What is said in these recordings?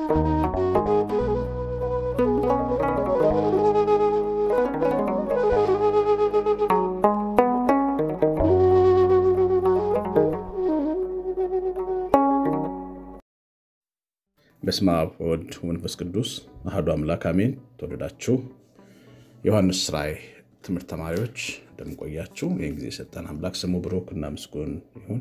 በስመ አብ ወወልድ ወመንፈስ ቅዱስ አሐዱ አምላክ አሜን። ተወደዳችሁ ዮሐንስ ራእይ ትምህርት ተማሪዎች እንደምንቆያችሁ ይህን ጊዜ የሰጠን አምላክ ስሙ ብሩክ እና ምስጉን ይሁን።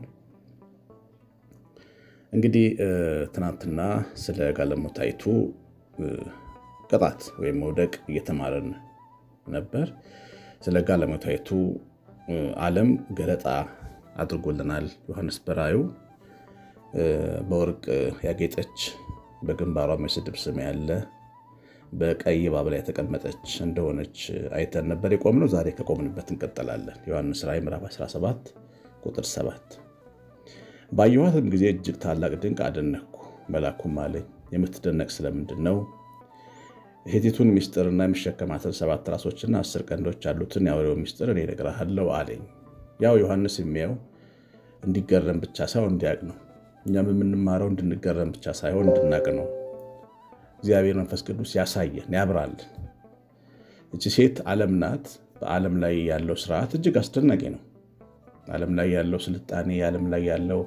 እንግዲህ ትናንትና ስለ ጋለሞታይቱ ቅጣት ወይም መውደቅ እየተማረን ነበር። ስለ ጋለሞታይቱ ዓለም ገለጣ አድርጎልናል ዮሐንስ በራእዩ በወርቅ ያጌጠች በግንባሯ የስድብ ስም ያለ በቀይ እባብ ላይ የተቀመጠች እንደሆነች አይተን ነበር የቆምነው። ዛሬ ከቆምንበት እንቀጥላለን። ዮሐንስ ራእይ ምዕራፍ 17 ቁጥር 7 ባየኋትም ጊዜ እጅግ ታላቅ ድንቅ አደነኩ። መልአኩም አለኝ የምትደነቅ ስለምንድን ነው? ሄቲቱን ሚስጥርና የሚሸከማትን ሰባት ራሶችና አስር ቀንዶች ያሉትን የአውሬው ሚስጥር እኔ እነግርሃለሁ አለኝ። ያው ዮሐንስ የሚያየው እንዲገረም ብቻ ሳይሆን እንዲያውቅ ነው። እኛም የምንማረው እንድንገረም ብቻ ሳይሆን እንድናቅ ነው። እግዚአብሔር መንፈስ ቅዱስ ያሳየን ያብራልን። እቺ ሴት ዓለም ናት። በዓለም ላይ ያለው ስርዓት እጅግ አስደናቂ ነው። ዓለም ላይ ያለው ስልጣኔ፣ ዓለም ላይ ያለው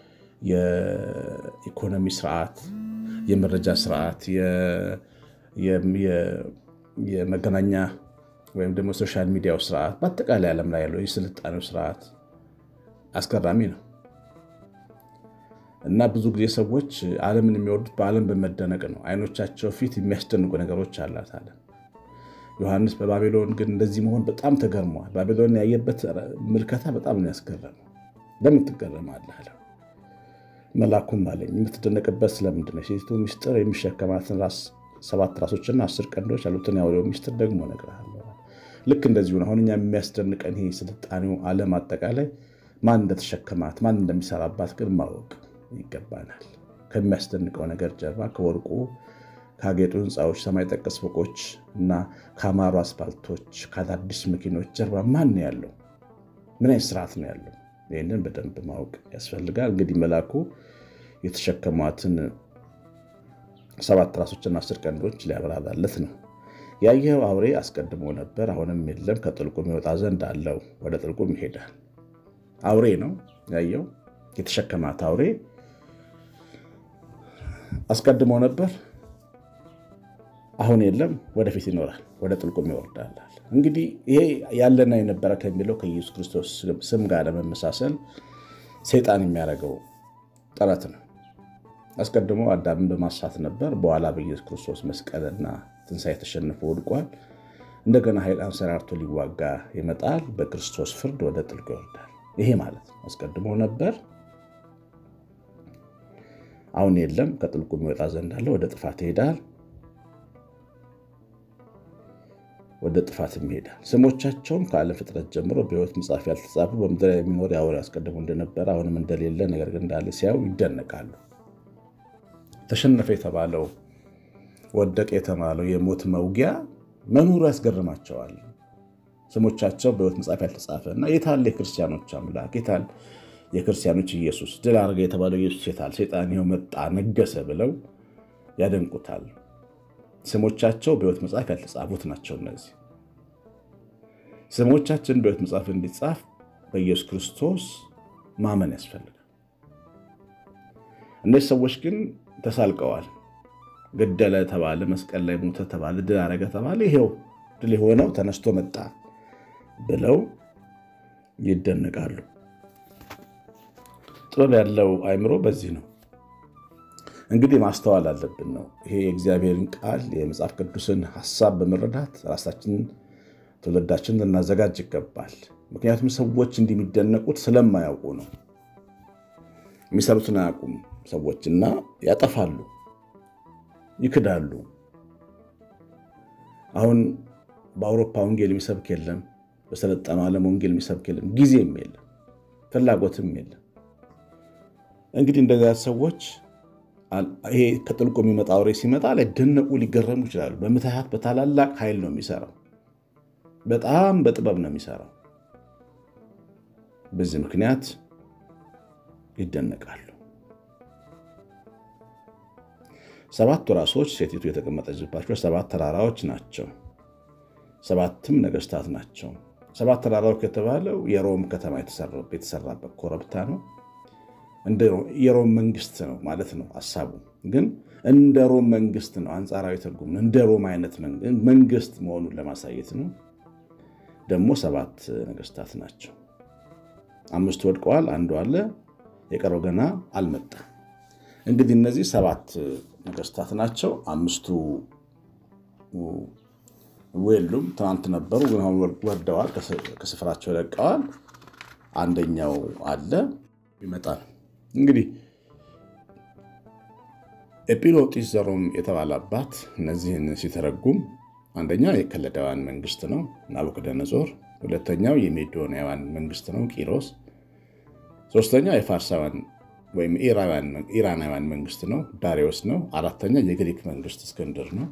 የኢኮኖሚ ስርዓት፣ የመረጃ ስርዓት፣ የመገናኛ ወይም ደግሞ ሶሻል ሚዲያው ስርዓት፣ በአጠቃላይ ዓለም ላይ ያለው የስልጣኔው ስርዓት አስገራሚ ነው። እና ብዙ ጊዜ ሰዎች ዓለምን የሚወዱት በዓለም በመደነቅ ነው። አይኖቻቸው ፊት የሚያስደንቁ ነገሮች አላት ዓለም። ዮሐንስ በባቢሎን ግን እንደዚህ መሆን በጣም ተገርመዋል። ባቢሎን ያየበት ምልከታ በጣም ነው ያስገረመው። ለምን ትገረማለህ አለ። መልአኩም አለኝ የምትደነቅበት ስለምንድን ነው? ሴቲቱ ሚስጥር የሚሸከማትን ሰባት ራሶችና አስር ቀንዶች ያሉትን የአውሬው ሚስጥር ደግሞ እነግርሃለሁ። ልክ እንደዚሁ አሁን እኛ የሚያስደንቀን ይሄ ስልጣኔው ዓለም አጠቃላይ ማን እንደተሸከማት ማን እንደሚሰራባት ግን ማወቅ ይገባናል። ከሚያስደንቀው ነገር ጀርባ ከወርቁ ካጌጡ ሕንፃዎች፣ ሰማይ ጠቀስ ፎቆች እና ከአማሩ አስፋልቶች ከአዳዲስ መኪኖች ጀርባ ማን ነው ያለው? ምን አይነት ስርዓት ነው ያለው? ይህንን በደንብ ማወቅ ያስፈልጋል። እንግዲህ መልአኩ የተሸከሟትን ሰባት ራሶችና አስር ቀንዶች ሊያበራራለት ነው። ያየኸው አውሬ አስቀድሞ ነበር፣ አሁንም የለም፣ ከጥልቁም ይወጣ ዘንድ አለው፣ ወደ ጥልቁም ይሄዳል። አውሬ ነው ያየው የተሸከማት አውሬ አስቀድሞ ነበር፣ አሁን የለም፣ ወደፊት ይኖራል፣ ወደ ጥልቁም ይወርዳል። እንግዲህ ይሄ ያለና የነበረ ከሚለው ከኢየሱስ ክርስቶስ ስም ጋር ለመመሳሰል ሰይጣን የሚያደርገው ጥረት ነው። አስቀድሞ አዳምን በማሳት ነበር። በኋላ በኢየሱስ ክርስቶስ መስቀልና ትንሣኤ ተሸንፎ ወድቋል። እንደገና ኃይል አንሰራርቶ ሊዋጋ ይመጣል። በክርስቶስ ፍርድ ወደ ጥልቁ ይወርዳል። ይሄ ማለት ነው አስቀድሞ ነበር አሁን የለም ከጥልቁ የሚወጣ ዘንድ አለ። ወደ ጥፋት ይሄዳል፣ ወደ ጥፋትም ይሄዳል። ስሞቻቸውም ከዓለም ፍጥረት ጀምሮ በሕይወት መጽሐፍ ያልተጻፉ በምድር የሚኖር የአውሬው አስቀድሞ እንደነበረ አሁንም እንደሌለ ነገር ግን እንዳለ ሲያዩ ይደነቃሉ። ተሸነፈ የተባለው ወደቀ የተባለው የሞት መውጊያ መኖሩ ያስገርማቸዋል። ስሞቻቸው በሕይወት መጽሐፍ ያልተጻፈ እና የታለ የክርስቲያኖች አምላክ የታል የክርስቲያኖች ኢየሱስ ድል አድርገ የተባለው ኢየሱስ የታል? ሰይጣን ይኸው መጣ ነገሰ ብለው ያደንቁታል። ስሞቻቸው በሕይወት መጽሐፍ ያልተጻፉት ናቸው። እነዚህ ስሞቻችን በሕይወት መጽሐፍ እንዲጻፍ በኢየሱስ ክርስቶስ ማመን ያስፈልጋል። እነዚህ ሰዎች ግን ተሳልቀዋል። ገደለ ተባለ፣ መስቀል ላይ ሞተ ተባለ፣ ድል አደረገ ተባለ፣ ይሄው ድል የሆነው ተነስቶ መጣ ብለው ይደነቃሉ። ጥበብ ያለው አእምሮ በዚህ ነው እንግዲህ ማስተዋል አለብን ነው። ይሄ የእግዚአብሔርን ቃል የመጽሐፍ ቅዱስን ሀሳብ በመረዳት ራሳችንን ትውልዳችንን ልናዘጋጅ ይገባል። ምክንያቱም ሰዎች እንዲህ የሚደነቁት ስለማያውቁ ነው። የሚሰሩትን አያውቁም ሰዎች እና ያጠፋሉ፣ ይክዳሉ። አሁን በአውሮፓ ወንጌል የሚሰብክ የለም። በሰለጠነው ዓለም ወንጌል የሚሰብክ የለም። ጊዜም የለም፣ ፍላጎትም የለም። እንግዲህ እንደዚያ ሰዎች ይሄ ከጥልቁ የሚመጣ አውሬ ሲመጣ ላይ ደነቁ፣ ሊገረሙ ይችላሉ። በምትሃት በታላላቅ ኃይል ነው የሚሰራው። በጣም በጥበብ ነው የሚሰራው። በዚህ ምክንያት ይደነቃሉ። ሰባቱ ራሶች ሴቲቱ የተቀመጠችባቸው ሰባት ተራራዎች ናቸው። ሰባትም ነገስታት ናቸው። ሰባት ተራራዎች የተባለው የሮም ከተማ የተሰራበት ኮረብታ ነው። የሮም መንግስት ነው ማለት ነው ሀሳቡ። ግን እንደ ሮም መንግስት ነው፣ አንጻራዊ ትርጉም ነው። እንደ ሮም አይነት መንግስት መሆኑን ለማሳየት ነው። ደግሞ ሰባት ነገስታት ናቸው። አምስቱ ወድቀዋል፣ አንዱ አለ፣ የቀረው ገና አልመጣም። እንግዲህ እነዚህ ሰባት ነገስታት ናቸው። አምስቱ የሉም፣ ትናንት ነበሩ፣ ግን አሁን ወርደዋል፣ ከስፍራቸው ለቀዋል። አንደኛው አለ ይመጣል። እንግዲህ ኤጲሎጢስ ዘሮም የተባለ አባት እነዚህን ሲተረጉም አንደኛ የከለዳውያን መንግስት ነው ናቡከደነጾር፣ ሁለተኛው የሜዶናውያን መንግስት ነው ቂሮስ፣ ሶስተኛው የፋርሳውያን ወይም ኢራናውያን መንግስት ነው ዳሪዮስ ነው። አራተኛ የግሪክ መንግስት እስክንድር ነው።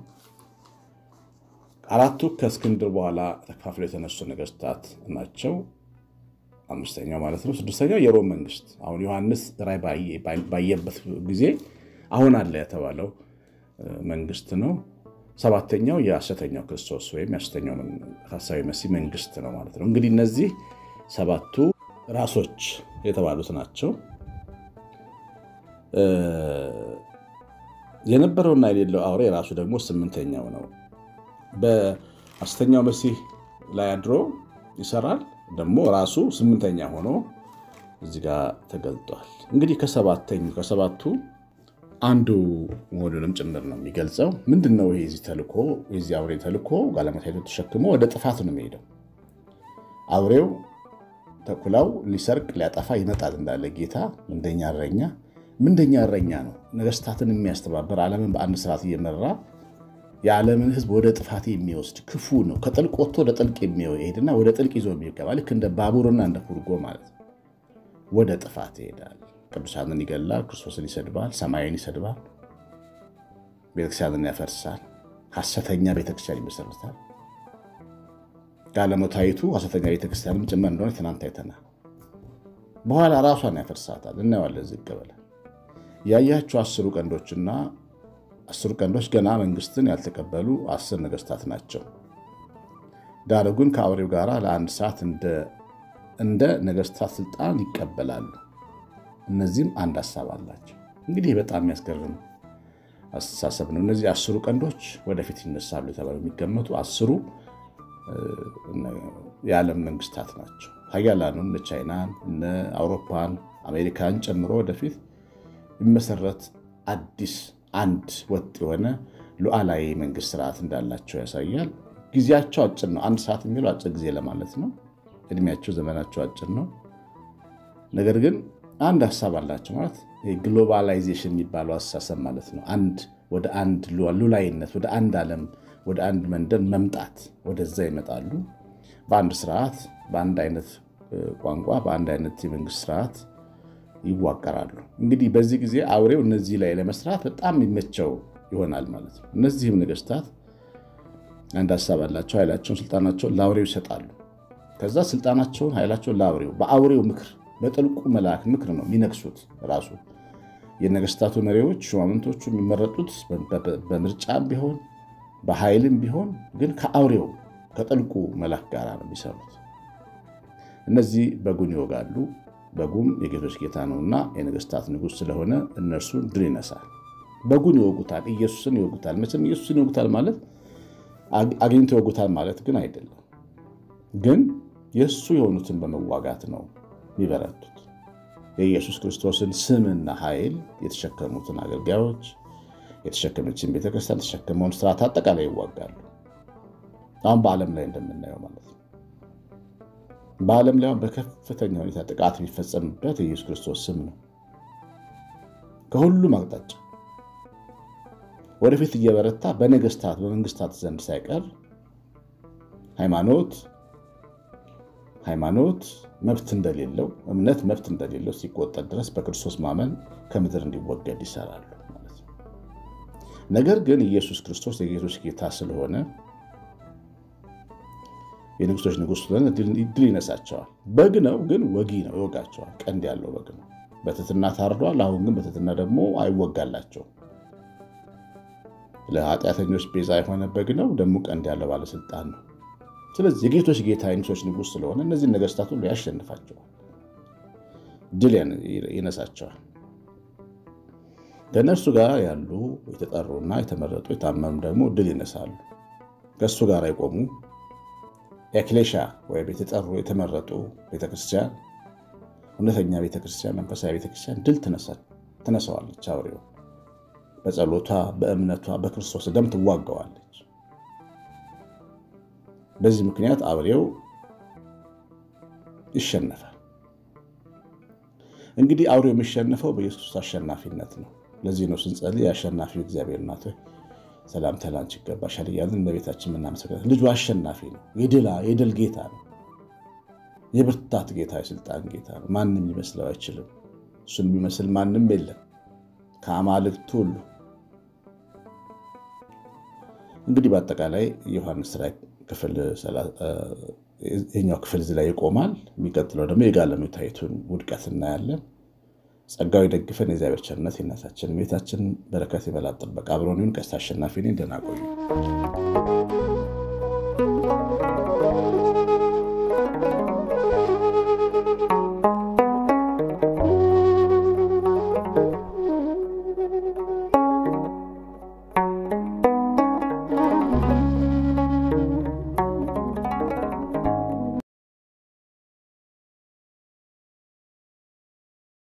አራቱ ከእስክንድር በኋላ ተካፍሎ የተነሱ ነገስታት ናቸው። አምስተኛው ማለት ነው። ስድስተኛው የሮም መንግስት አሁን ዮሐንስ ራእይ ባየበት ጊዜ አሁን አለ የተባለው መንግስት ነው። ሰባተኛው የሐሰተኛው ክርስቶስ ወይም የሐሰተኛው ሐሳዊ መሲህ መንግስት ነው ማለት ነው። እንግዲህ እነዚህ ሰባቱ ራሶች የተባሉት ናቸው። የነበረውና የሌለው አውሬ ራሱ ደግሞ ስምንተኛው ነው። በሐሰተኛው መሲህ ላይ አድሮ ይሰራል። ደግሞ ራሱ ስምንተኛ ሆኖ እዚህ ጋር ተገልጧል። እንግዲህ ከሰባቱ አንዱ መሆኑንም ጭምር ነው የሚገልጸው። ምንድን ነው ይሄ? የዚህ ተልኮ የዚህ አውሬ ተልኮ ጋለሞታይቱ ተሸክሞ ወደ ጥፋት ነው የሚሄደው። አውሬው ተኩላው ሊሰርቅ ሊያጠፋ ይመጣል እንዳለ ጌታ ምንደኛ እረኛ ምንደኛ እረኛ ነው። ነገስታትን የሚያስተባበር ዓለምን በአንድ ስርዓት እየመራ የዓለምን ሕዝብ ወደ ጥፋት የሚወስድ ክፉ ነው። ከጥልቅ ወጥቶ ወደ ጥልቅ የሚሄድና ወደ ጥልቅ ይዞ የሚገባ ልክ እንደ ባቡርና እንደ ፉርጎ ማለት ነው። ወደ ጥፋት ይሄዳል። ቅዱሳንን ይገላል፣ ክርስቶስን ይሰድባል፣ ሰማይን ይሰድባል፣ ቤተክርስቲያንን ያፈርሳል፣ ሐሰተኛ ቤተክርስቲያን ይመሰርታል። ጋለሞታይቱ ሐሰተኛ ቤተክርስቲያንም ጭምር እንደሆነ ትናንት አይተናል። በኋላ ራሷን ያፈርሳታል። እናየዋለን ዝቅ ብለን ያያቸው አስሩ ቀንዶችና አስሩ ቀንዶች ገና መንግስትን ያልተቀበሉ አስር ነገስታት ናቸው። ዳሩ ግን ከአውሬው ጋር ለአንድ ሰዓት እንደ ነገስታት ስልጣን ይቀበላሉ። እነዚህም አንድ ሀሳብ አላቸው። እንግዲህ በጣም የሚያስገርም አስተሳሰብ ነው። እነዚህ አስሩ ቀንዶች ወደፊት ይነሳሉ የተባሉ የሚገመቱ አስሩ የዓለም መንግስታት ናቸው። ሀያላኑን እነ ቻይናን፣ እነ አውሮፓን፣ አሜሪካን ጨምሮ ወደፊት የሚመሰረት አዲስ አንድ ወጥ የሆነ ሉዓላዊ መንግስት ስርዓት እንዳላቸው ያሳያል። ጊዜያቸው አጭር ነው። አንድ ሰዓት የሚለው አጭር ጊዜ ለማለት ነው። እድሜያቸው ዘመናቸው አጭር ነው። ነገር ግን አንድ ሀሳብ አላቸው ማለት ግሎባላይዜሽን የሚባለው አስተሳሰብ ማለት ነው። አንድ ወደ አንድ ሉላይነት፣ ወደ አንድ ዓለም፣ ወደ አንድ መንደር መምጣት ወደዛ ይመጣሉ። በአንድ ስርዓት፣ በአንድ አይነት ቋንቋ፣ በአንድ አይነት የመንግስት ስርዓት ይዋቀራሉ። እንግዲህ በዚህ ጊዜ አውሬው እነዚህ ላይ ለመስራት በጣም የሚመቸው ይሆናል ማለት ነው። እነዚህም ነገስታት አንድ ሀሳብ አላቸው። ኃይላቸውን፣ ስልጣናቸውን ለአውሬው ይሰጣሉ። ከዛ ስልጣናቸውን፣ ኃይላቸውን ለአውሬው በአውሬው ምክር በጥልቁ መልአክ ምክር ነው የሚነግሱት። ራሱ የነገስታቱ መሪዎች ሹማምንቶቹ የሚመረጡት በምርጫም ቢሆን በኃይልም ቢሆን ግን ከአውሬው ከጥልቁ መልአክ ጋር ነው የሚሰሩት። እነዚህ በጉን ይወጋሉ። በጉም የጌቶች ጌታ ነውና የነገስታት ንጉሥ ስለሆነ እነርሱን ድል ይነሳል። በጉን ይወጉታል፣ ኢየሱስን ይወጉታል። መቼም ኢየሱስን ይወጉታል ማለት አግኝቶ ይወጉታል ማለት ግን አይደለም። ግን የእሱ የሆኑትን በመዋጋት ነው የሚበረቱት። የኢየሱስ ክርስቶስን ስምና ኃይል የተሸከሙትን አገልጋዮች የተሸከመችን ቤተክርስቲያን የተሸከመውን ስርዓት አጠቃላይ ይዋጋሉ። አሁን በዓለም ላይ እንደምናየው ማለት ነው። በዓለም ላይ በከፍተኛ ሁኔታ ጥቃት የሚፈጸምበት የኢየሱስ ክርስቶስ ስም ነው። ከሁሉም አቅጣጫ ወደፊት እየበረታ በነገስታት በመንግስታት ዘንድ ሳይቀር ሃይማኖት ሃይማኖት መብት እንደሌለው እምነት መብት እንደሌለው ሲቆጠር ድረስ በክርስቶስ ማመን ከምድር እንዲወገድ ይሰራሉ ማለት ነው። ነገር ግን ኢየሱስ ክርስቶስ የጌቶች ጌታ ስለሆነ የንጉሶች ንጉሥ ስለሆነ ድል ይነሳቸዋል። በግ ነው ግን ወጊ ነው፣ ይወጋቸዋል። ቀንድ ያለው በግ ነው። በትትና ታርዷል። አሁን ግን በትትና ደግሞ አይወጋላቸውም። ለኃጢአተኞች ቤዛ የሆነ በግ ነው። ደግሞ ቀንድ ያለው ባለስልጣን ነው። ስለዚህ የጌቶች ጌታ የንጉሶች ንጉሥ ስለሆነ እነዚህን ነገስታት ሁሉ ያሸንፋቸዋል፣ ድል ይነሳቸዋል። ከእነርሱ ጋር ያሉ የተጠሩና የተመረጡ የታመኑ ደግሞ ድል ይነሳሉ። ከእሱ ጋር የቆሙ ኤክሌሻ ወይም የተጠሩ የተመረጡ ቤተክርስቲያን፣ እውነተኛ ቤተክርስቲያን፣ መንፈሳዊ ቤተክርስቲያን ድል ትነሳዋለች። አውሬው በጸሎቷ በእምነቷ በክርስቶስ ደም ትዋጋዋለች። በዚህ ምክንያት አውሬው ይሸነፋል። እንግዲህ አውሬው የሚሸነፈው በኢየሱስ አሸናፊነት ነው። ለዚህ ነው ስንጸልይ የአሸናፊው እግዚአብሔር እናት ሰላምታ ላንቺ ይገባሻል እያልን እመቤታችን የምናመሰግናት። ልጁ አሸናፊ ነው። የድል ጌታ ነው። የብርታት ጌታ፣ የስልጣን ጌታ ነው። ማንም ሊመስለው አይችልም። እሱን የሚመስል ማንም የለም ከአማልክት ሁሉ። እንግዲህ በአጠቃላይ የዮሐንስ ራዕይ ክፍል ይህኛው ክፍል እዚህ ላይ ይቆማል። የሚቀጥለው ደግሞ የጋለሞታይቱን ውድቀት እናያለን። ጸጋው ይደግፈን። የእግዚአብሔር ቸርነት የእናታችን ቤታችን በረከት የበላት ጥበቃ አብሮን ይሁን። ቀሲስ አሸናፊ ነኝ። ደህና ቆዩ።